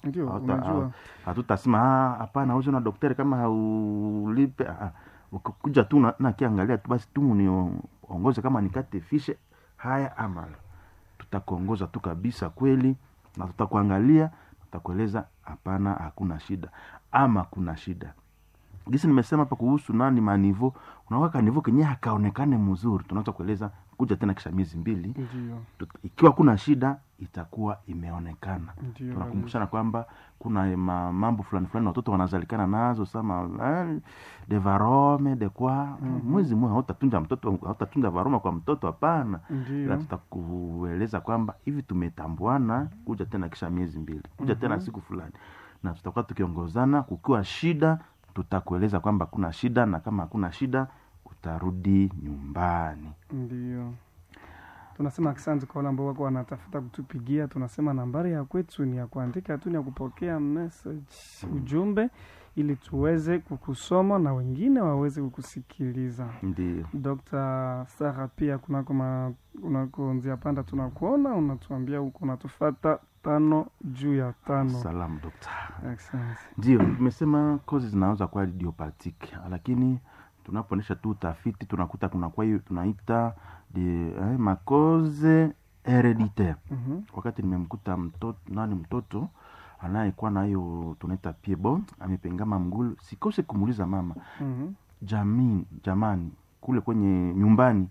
Ndio, Hauta- unajua. hatutasema "Ah, hapana uze na daktari kama haulipe Ah, ah. ukikuja tu na- nakiangalia tu basi tu niongoze kama nikate fishe haya ama la. tutakuongoza tu kabisa kweli na tutakuangalia tutakueleza hapana hakuna shida ama kuna shida gisi nimesema hapa kuhusu nani manivo unaweka nivo kenye hakaonekane mzuri tunaweza kueleza kuja tena kisha miezi mbili Ndio, Tut- ikiwa kuna shida itakuwa imeonekana ndio. tunakumbushana kwamba kuna ma, mambo fulani fulani watoto wanazalikana nazo sama eh, de varome de kwa Mhm. mwezi mmoja hautatunja mtoto hautatunja varoma kwa mtoto hapana ila Ndio. tutakueleza kwamba hivi tumetambuana kuja tena kisha miezi mbili kuja tena Mhm. siku fulani na tutakuwa tukiongozana kukiwa shida tutakueleza kwamba kuna shida na kama hakuna shida utarudi nyumbani Ndio. Tunasema asante kwa wale ambao wako wanatafuta kutupigia. Tunasema nambari ya kwetu ni ya kuandika tu, ni ya kupokea message, ujumbe, ili tuweze kukusoma na wengine waweze kukusikiliza. ndio Dr. Sara, pia kunako ma, kunako njia panda tunakuona, unatuambia huko unatufata tano juu ya tano. salamu dokta Asante. ndio tumesema kozi zinaweza kuwa idiopathic lakini tunapoonyesha tu utafiti tunakuta kunakuwa hiyo tunaita de, eh, makoze hereditaire Mhm. wakati nimemkuta mtoto nani mtoto anayekuwa na hiyo tunaita piebo amepengama mgulu sikose kumuuliza mama Mhm. jamii jamani kule kwenye nyumbani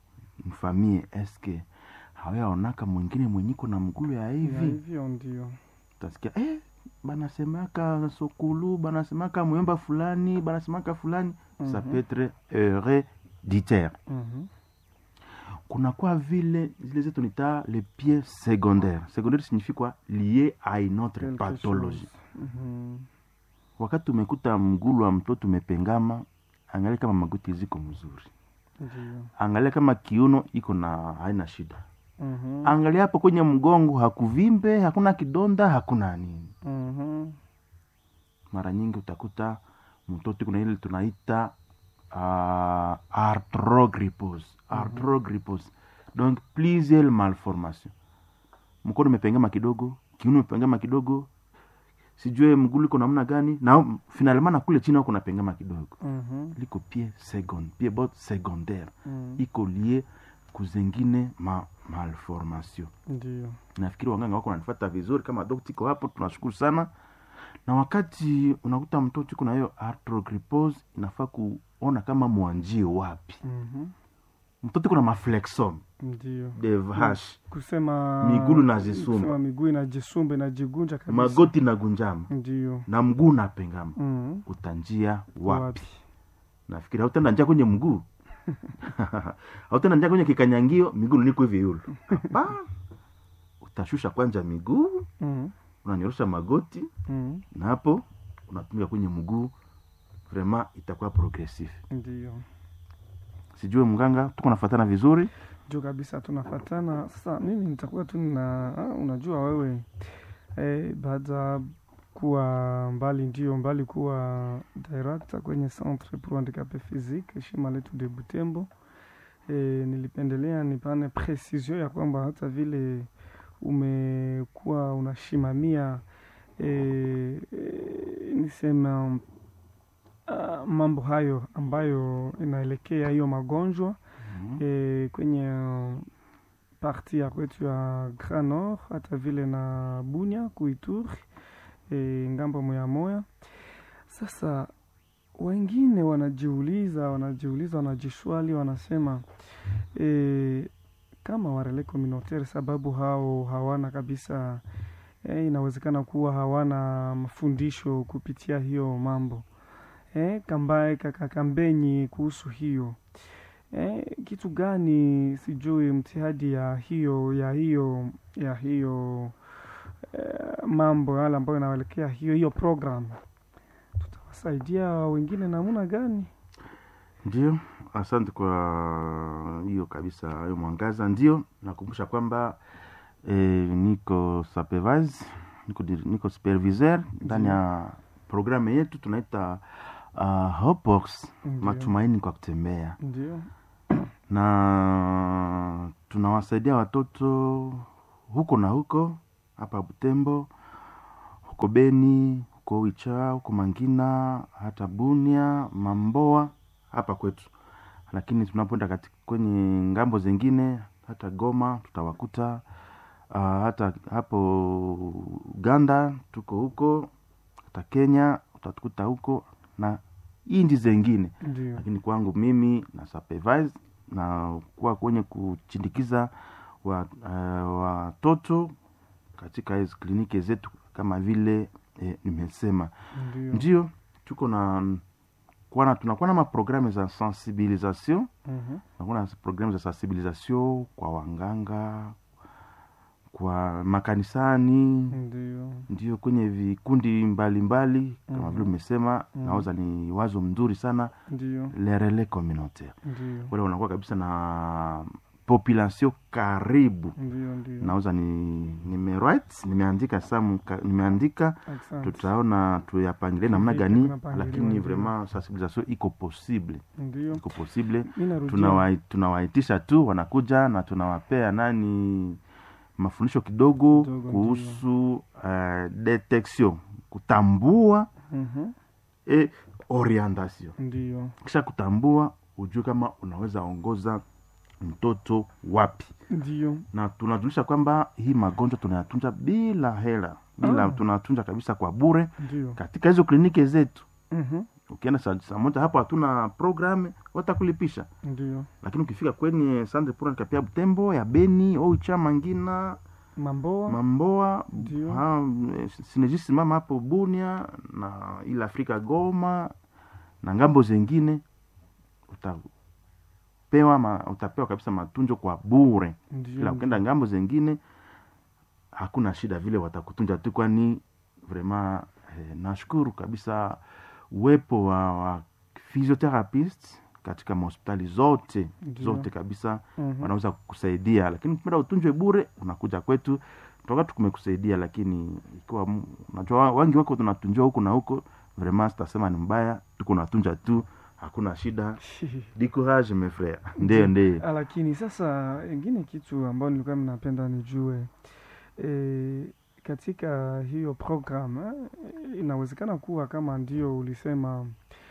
mfamie eske hawayaonaka mwingine mwenyiko na mgulu ya Ya hivi hivyo ndio. utasikia eh, banasemaka sokulu banasemaka mwemba fulani banasemaka fulani Mhm. ça peut être hereditaire Mhm. kunakuwa vile zile zetu nita le pied secondaire secondaire signifie quoi lié à une autre Quelque pathologie chose. Mhm. wakati umekuta mgulu wa mtoto umepengama angalia kama magoti ziko mzuri Ndio. angalia kama kiuno iko na haina shida Mhm. angalia hapo kwenye mgongo hakuvimbe hakuna kidonda hakuna nini Mhm. mara nyingi utakuta mtoto kuna ile tunaita uh, arthrogrypose arthrogrypose donc plusieurs malformation mkono umepengama kidogo kiuno umepengama kidogo sijue mgulu iko namna gani na finalement na kule chini ako napengama kidogo Mhm. liko pie second pie bot secondaire Mhm. iko lie kuzengine ma malformation Ndio. nafikiri wanganga wako nanifata vizuri kama dokta iko hapo tunashukuru sana na wakati unakuta mtoto iko na hiyo arthrogrypose inafaa kuona kama mwanjie wapi Mhm. mtoto iko na maflexom Ndio. de vache Kusema Miguu inajisumba. kusema miguu inajisumba inajigunja kabisa. magoti na gunjama Ndio. na mguu napengama Mhm. utanjia wapi nafikiri hautenda njia kwenye mguu hautenda njia kwenye kikanyangio miguu niko hivi yulu Hapana. utashusha kwanja miguu Mhm. unanyorosha magoti Mhm. na hapo unatumia kwenye mguu vraiment itakuwa progressif Ndio. sijue mganga tuko nafatana vizuri Ndio kabisa tunafatana. Sasa mimi nitakuwa tu na ah, unajua wewe eh, baada kuwa mbali ndio mbali kuwa director kwenye Centre pour Handicap Physique shima letu de Butembo. E, nilipendelea nipane precision ya kwamba hata vile umekuwa unashimamia e, e, nisema uh, mambo hayo ambayo inaelekea hiyo magonjwa e, kwenye uh, parti ya kwetu ya Grand Nord hata vile na Bunya Kuituri e, ngambo moya moya. Sasa wengine wanajiuliza wanajiuliza wanajishwali wanasema e, kama warele communautaire sababu hao hawana kabisa e, inawezekana kuwa hawana mafundisho kupitia hiyo mambo e, kambaye kakakambenyi kuhusu hiyo e, kitu gani sijui mtihadi ya hiyo ya hiyo ya hiyo e, mambo yale ambayo inaelekea hiyo hiyo program tutawasaidia wengine namna gani ndio asante kwa hiyo kabisa hiyo mwangaza ndio nakumbusha kwamba eh, niko supervise niko, dir- niko superviseur ndani ya programu yetu tunaita uh, hopox Ndio. matumaini kwa kutembea ndio na tunawasaidia watoto huko na huko hapa Butembo huko beni huko wicha huko mangina hata bunia mamboa hapa kwetu lakini tunapoenda kati- kwenye ngambo zingine hata goma tutawakuta uh, hata hapo uganda tuko huko hata kenya utatukuta huko na inji zengine ndio lakini kwangu mimi na supervise na kuwa kwenye kuchindikiza wa- eh, watoto katika hizi kliniki zetu kama vile eh, nimesema ndio ndio tuko na kwana tunakuwa na maprogramu za sensibilisation Mhm. tunakuwa na programu za sensibilisation kwa wanganga kwa makanisani ndio ndio kwenye vikundi mbalimbali kama Mhm. vile umesema Mhm. naoza ni wazo mzuri sana ndio le relais communautaire ndio wale wanakuwa kabisa na population karibu ndio ndio nauza ni nimewrite nimeandika samu ka- nimeandika Asante. tutaona tuyapangilie namna Vipi gani kunapangiliwa, lakini ndio. vraiment sensibilisation iko possible ndio iko possible mi narudia Tunawai- tunawaitisha tu wanakuja na tunawapea nani mafundisho kidogo Kidogo, kuhusu uh, detection kutambua Mhm. e orientation ndio kisha kutambua ujue kama unaweza ongoza mtoto wapi ndio na tunajulisha kwamba hii magonjwa tunayatunza bila hela bila Ah. tunatunza kabisa kwa bure ndio katika hizo kliniki zetu Mhm. ukienda saa saa moja hapo hatuna programu watakulipisha ndio lakini ukifika kwenye sande pura kapia butembo ya beni oicha mangina mamboa mamboa Ndio. ha, sinejisimama hapo bunia na ile afrika goma na ngambo zengine utapewa ma, utapewa kabisa matunjo kwa bure ila ndio ukenda ngambo zengine hakuna shida vile watakutunja tu kwani vraiment eh, nashukuru kabisa uwepo wa, wa physiotherapist katika mahospitali zote Ndio. zote kabisa Mhm. wanaweza kukusaidia lakini ukipenda utunjwe bure unakuja kwetu toka tukumekusaidia lakini ikiwa mu- unajua wengi wako tunatunjwa huku na huko vraiment sitasema ni mbaya tuko natunja tu hakuna shida di courage mes frères ndio ndio Ah, lakini sasa ingine kitu ambayo nilikuwa mnapenda nijue e, katika hiyo program eh, inawezekana kuwa kama ndio ulisema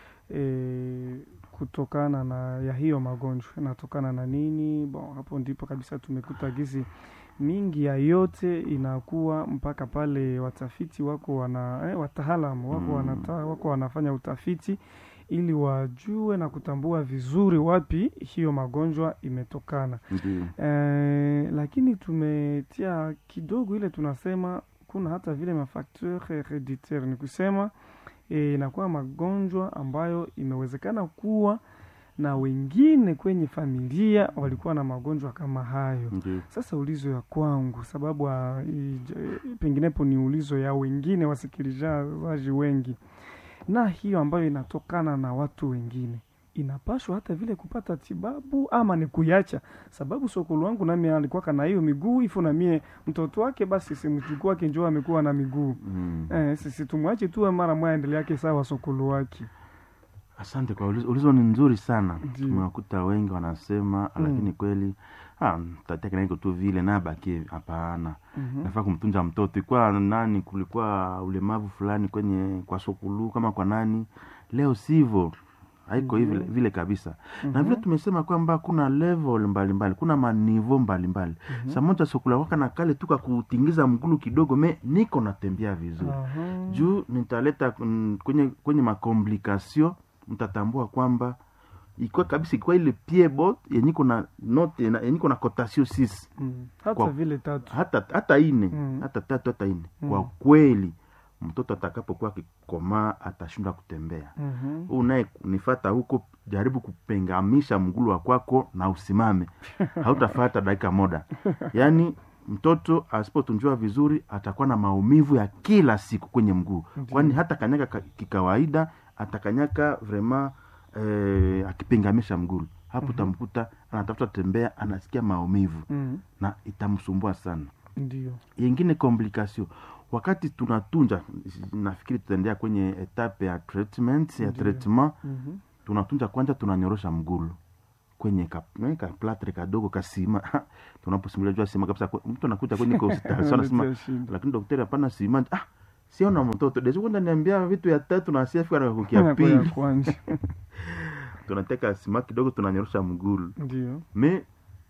e, kutokana na ya hiyo magonjwa inatokana na nini bon hapo ndipo kabisa tumekuta gizi mingi ya yote inakuwa mpaka pale watafiti wako wana eh, wataalamu wako, Mm. wanata, wako wanafanya utafiti ili wajue na kutambua vizuri wapi hiyo magonjwa imetokana. ndio Eh, lakini tumetia kidogo ile tunasema kuna hata vile mafacteur hereditaire, ni kusema eh, inakuwa magonjwa ambayo imewezekana kuwa na wengine kwenye familia walikuwa na magonjwa kama hayo. ndio Sasa ulizo ya kwangu, sababu ah, ij- penginepo ni ulizo ya wengine wasikilizaji wengi, na hiyo ambayo inatokana na watu wengine inapashwa hata vile kupata tibabu ama ni kuiacha? Sababu sokolo wangu nami alikuwa na hiyo miguu ifo, na mie mtoto wake basi simchukua wake njoo amekuwa na miguu mm. eh, sisi tumwache tu mara moja endelea yake sawa sokolo wake. asante kwa ulizo, ulizo ni nzuri sana Ndio. tumewakuta wengi wanasema Mm. lakini kweli ah, tatekenaiko tu vile nabaki hapana Mhm. nafaa kumtunza mtoto ikuwa nani kulikuwa ulemavu fulani kwenye kwa sokulu kama kwa nani leo sivyo haiko hivi Ndio. vile kabisa na Mhm. vile tumesema kwamba kuna level mbalimbali mbali, kuna manivo mbalimbali Mhm. saa moja sokula waka na kale tu kakutingiza mgulu kidogo me niko natembea vizuri Aha. juu nitaleta mm, kwenye kwenye makomplikasio mtatambua kwamba ikiwa kabisa ikiwa ile piebot yenyiko na note na- yenyiko na kotasio sisi Mm. hata Kwa- vile tatu hata hata ine Mm. hata tatu hata ine Mm. kwa kweli mtoto atakapokuwa akikomaa atashindwa kutembea Mhm. huu naye nifata huko jaribu kupengamisha mgulu wa kwako na usimame hautafata dakika moda yaani mtoto asipotunjwa vizuri atakuwa na maumivu ya kila siku kwenye mguu Ndiyo. kwani hata kanyaka ka- kikawaida atakanyaka vrema eh, akipingamisha mgulu hapo Mhm. utamkuta anatafuta tembea anasikia maumivu Mhm. na itamsumbua sana ndio yengine komplikasio wakati tunatunja nafikiri tutaendea kwenye etape ya treatment ya Ndiyo. treatment Mhm. tunatunja kwanza tunanyorosha mgulu kwenye ka, eh, ka platre kadogo kasima tunaposimulia jua sima kabisa kwe- mtu anakuja kwenye hospitali so anasema Letea shida. lakini daktari hapana sima ah siona mtoto deja kwenda niambia vitu ya tatu na siafika na kukia Inakuwa ya pili kwanza tunateka sima kidogo tunanyorosha mgulu ndio me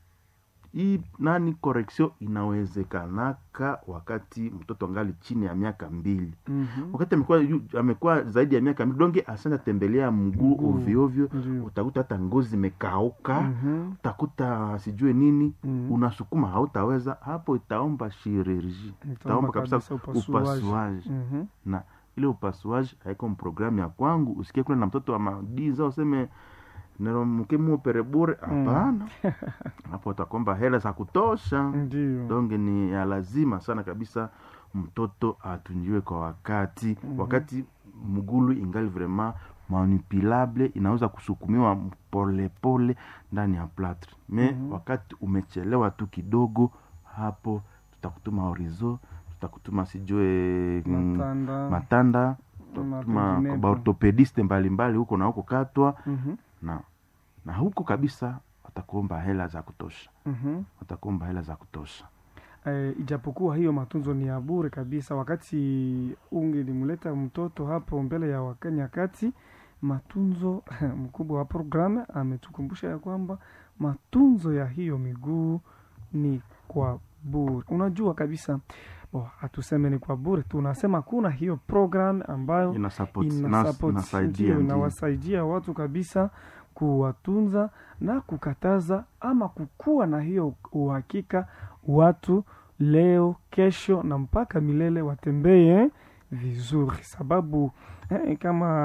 hii nani correction inawezekanaka wakati mtoto angali chini ya miaka mbili Mhm. wakati amekuwa yu- amekuwa zaidi ya miaka mbili donge asanja tembelea mguu Mguu. ovyoovyo ndio utakuta hata ngozi imekauka Mhm. utakuta sijue nini Mhm. unasukuma hautaweza hapo itaomba chirurgie itaomba kabisa upasuaji. upasuaji Mhm. na ile upasuaji haiko programu ya kwangu usikie kule na mtoto wa madiza useme neromkemupere bure hapana hapo utakomba hela za kutosha ndio donge ni ya lazima sana kabisa mtoto atunjiwe kwa wakati Mhm. wakati mgulu ingali vraiment manipulable inaweza kusukumiwa polepole ndani ya platre me Mhm. wakati umechelewa tu kidogo hapo tutakutuma horizo tutakutuma sijue mm, matanda matanda na tutakutuma penginepo. kwa baortopediste mbalimbali huko na huko katwa Mhm. na na huko kabisa watakuomba hela za kutosha Mhm. watakuomba hela za kutosha Eh, ijapokuwa hiyo matunzo ni ya bure kabisa, wakati ungelimleta mtoto hapo mbele ya wakanyakati, matunzo mkubwa wa programu ametukumbusha ya kwamba matunzo ya hiyo miguu ni kwa bure. Unajua kabisa oh, hatuseme ni kwa bure, tunasema kuna hiyo program ambayo ina support ina ina- support, inasaidia ndio, ndio. inawasaidia watu kabisa kuwatunza na kukataza ama kukuwa na hiyo uhakika watu leo kesho na mpaka milele watembee vizuri sababu eh,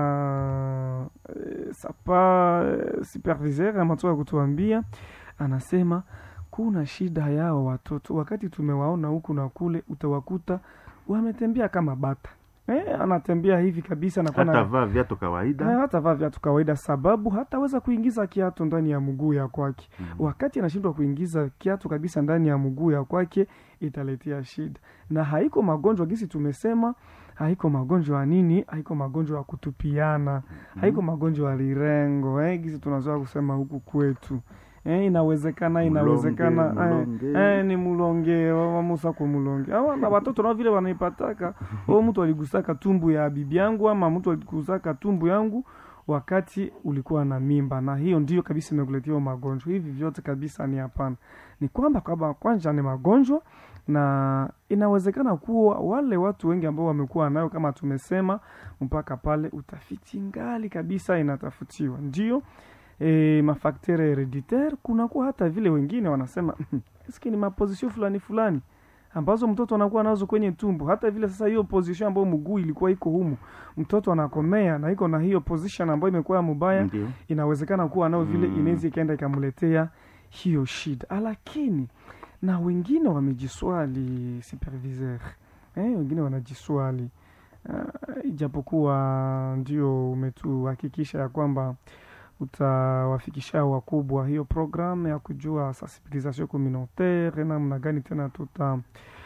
kama eh, sapa eh, superviseur amatoka kutuambia anasema kuna shida yao watoto wakati tumewaona huku na kule utawakuta wametembea kama bata eh, anatembea hivi kabisa na hata vaa viatu kawaida Eh, hata vaa viatu kawaida, sababu hataweza kuingiza kiatu ndani ya mguu ya kwake. Mm. Wakati anashindwa kuingiza kiatu kabisa ndani ya mguu ya kwake, italetea shida, na haiko magonjwa gisi tumesema, haiko magonjwa ya nini, haiko magonjwa ya kutupiana, haiko magonjwa ya lirengo eh, gisi tunazoea kusema huku kwetu eh, inawezekana inawezekana Mulonge, eh, mulonge. eh, ni mulonge wamusa kwa mulonge awa na watoto nao vile wanaipataka o mtu aligusaka tumbu ya bibi yangu ama mtu aligusaka tumbu yangu wakati ulikuwa na mimba na hiyo ndio kabisa imekuletea hiyo magonjwa hivi vyote kabisa ni hapana ni kwamba kwamba kwanza ni magonjwa na inawezekana kuwa wale watu wengi ambao wamekuwa nayo kama tumesema mpaka pale utafiti ngali kabisa inatafutiwa ndio e, mafaktere hereditaire kunakuwa hata vile wengine wanasema eske ni mapozisio fulani fulani ambazo mtoto anakuwa nazo kwenye tumbo hata vile sasa hiyo position ambayo mguu ilikuwa iko humu mtoto anakomea na iko na hiyo position ambayo imekuwa mubaya Ndio. inawezekana kuwa nao vile Mm. inaweza ikaenda ikamletea hiyo shida lakini na wengine wamejiswali superviseur eh, wengine wanajiswali uh, ijapokuwa ndio umetuhakikisha ya kwamba utawafikisha wakubwa hiyo programu ya kujua sensibilisation communautaire namna gani tena tuta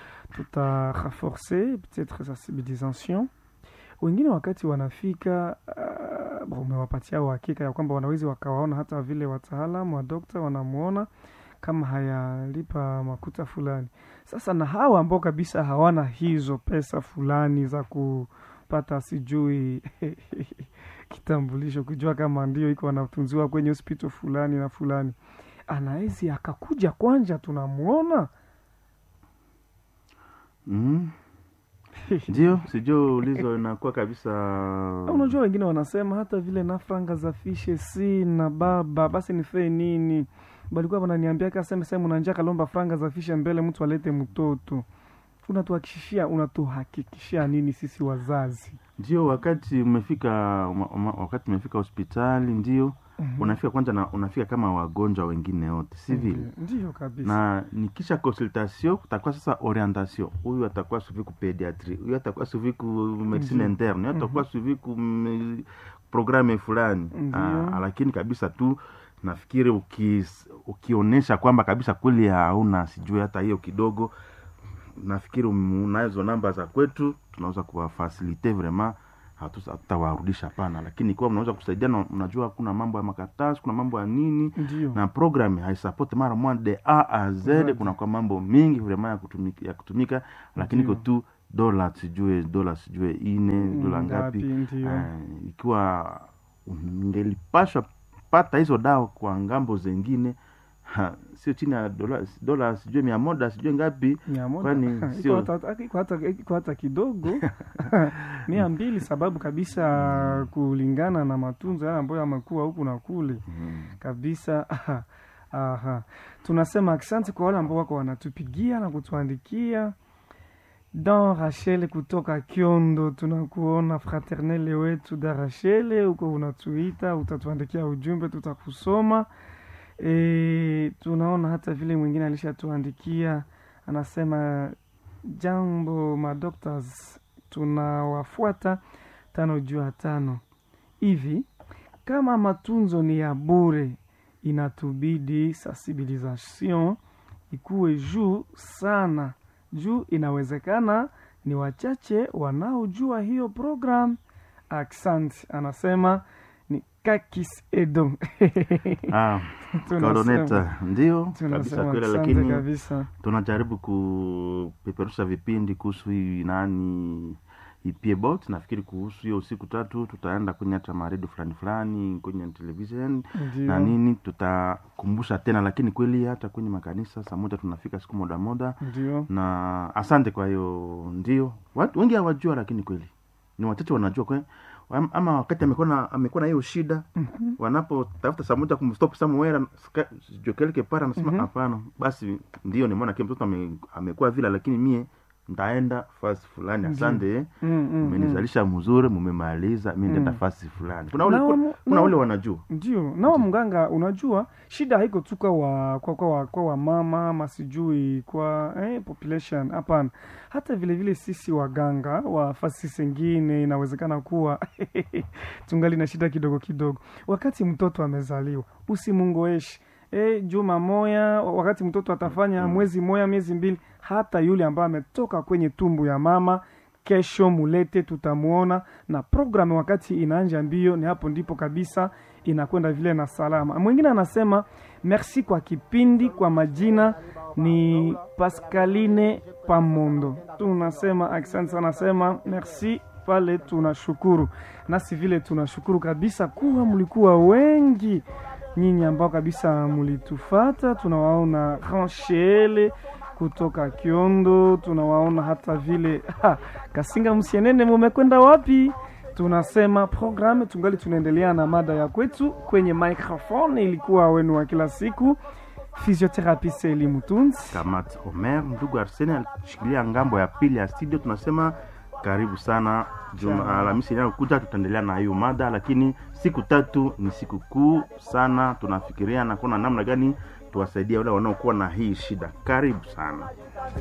tuta renforcer peut-être sensibilisation wengine wakati wanafika uh, bon, umewapatia uhakika ya kwamba wanawezi wakawaona hata vile wataalamu wa dokta wanamwona kama hayalipa makuta fulani sasa na hawa ambao kabisa hawana hizo pesa fulani za kupata sijui kitambulisho kujua kama ndio iko wanatunziwa kwenye hospital fulani na fulani anawezi akakuja kwanja tunamwona Mm. ndio sijui ulizo inakuwa kabisa unajua wengine wanasema hata vile na franga za fishe si na baba basi nifee nini balikuwa wananiambia kaseme sehemu nanja kalomba franga za fishe mbele mtu alete mtoto unatuhakikishia unatuhakikishia nini sisi wazazi ndio wakati umefika uma- uma- wakati umefika hospitali ndio Mhm. unafika kwanza na unafika kama wagonjwa wengine wote si vile Ndiyo, ndiyo kabisa na nikisha consultation kutakuwa sasa orientation huyu atakuwa suivi ku pediatrie huyu atakuwa suivi ku medicine Ndiyo. interne huyu atakuwa suivi ku mm, programme fulani Ndiyo. Ah, lakini kabisa tu nafikiri ukis, ukionyesha kwamba kabisa kweli hauna sijui hata hiyo kidogo nafikiri um- unazo namba za kwetu tunaweza kuwafasilite vraiment hatu- hatutawarudisha hapana lakini ikiwa mnaweza kusaidiana unajua kuna mambo ya makaratasi kuna mambo ya nini ndiyo na program haisupport mara moja de a a z Exactly. kuna kwa mambo mingi vraiment ya kutumika, ya kutumika lakini iko Ndiyo. tu dola sijue dola sijue ine dola ngapi ndio Eh, ikiwa ungelipashwa pata hizo dawa kwa ngambo zengine ha, sio chini ya dola, dola sijue mia moja sijue ngapi mia moja kwani Iko sio- hata- iko hata- iko hata kidogo mia mbili sababu kabisa kulingana na matunzo yale ambayo yamekuwa huku na kule mm. kabisa aha, aha. tunasema asante kwa wale ambao wako wanatupigia na kutuandikia dan rachel kutoka kiondo tunakuona fraternele wetu da rachele huko unatuita utatuandikia ujumbe tutakusoma e, tunaona hata vile mwingine alishatuandikia anasema jambo madoctors tunawafuata tano juu ya tano hivi kama matunzo ni ya bure inatubidi sensibilisation ikuwe juu sana juu inawezekana ni wachache wanaojua hiyo program accent anasema ni kakis edo ah, Tunasema- koroneta ndio kabisa tunasema kweli asante lakini kabisa tunajaribu kupeperusha vipindi kuhusu hii nani ipiebot nafikiri kuhusu hiyo siku tatu tutaenda kwenye hata maredio fulani fulani kwenye television na ndio nini tutakumbusha tena lakini kweli hata kwenye makanisa saa moja tunafika siku moda moda ndio na asante kwa hiyo ndio watu wengi hawajua lakini kweli ni wachache wanajua kwe, Am- ama wakati amekuwa na amekuwa na hiyo shida Mhm. wanapotafuta saa moja kumstop somewhere ska- sijui quelque part anasema Mhm. hapana basi ndio nimeona kile mtoto ame, amekuwa vile lakini mie ndaenda fasi fulani Ndio. asante Mm, mm, mm. mmenizalisha mzuri mumemaliza mi ndaenda Mm. fasi fulani kuna ule, Na kuna, wamu- kuna na- ule wanajua ndio nawa mganga unajua shida haiko tu kwa wa, kwa, kwa, wa, kwa wamama ama sijui kwa eh, population hapana hata vile vile sisi waganga wa fasi zingine inawezekana kuwa tungali na shida kidogo kidogo wakati mtoto amezaliwa usimungoeshi E, juma moya wakati mtoto atafanya Mm. mwezi moya miezi mbili hata yule ambaye ametoka kwenye tumbu ya mama kesho mulete tutamuona na programu wakati inaanja mbio ni hapo ndipo kabisa inakwenda vile na salama mwingine anasema merci kwa kipindi kwa majina ni pascaline pamondo tunasema asante sana nasema merci pale tunashukuru nasi vile tunashukuru kabisa kuwa mlikuwa wengi nyinyi ambao kabisa mlitufata tunawaona ranshele kutoka kiondo tunawaona hata vile ha, kasinga msienene mumekwenda wapi tunasema programu tungali tunaendelea na mada ya kwetu kwenye microphone ilikuwa wenu wa kila siku physiotherapist elimu tunzi kamat omer ndugu arsene alishikilia ngambo ya pili ya studio tunasema karibu sana juma Sana. alhamisi inayokuja tutaendelea na hiyo mada lakini siku tatu ni siku kuu sana tunafikiria na kuona namna gani tuwasaidia wale wanaokuwa na hii shida karibu sana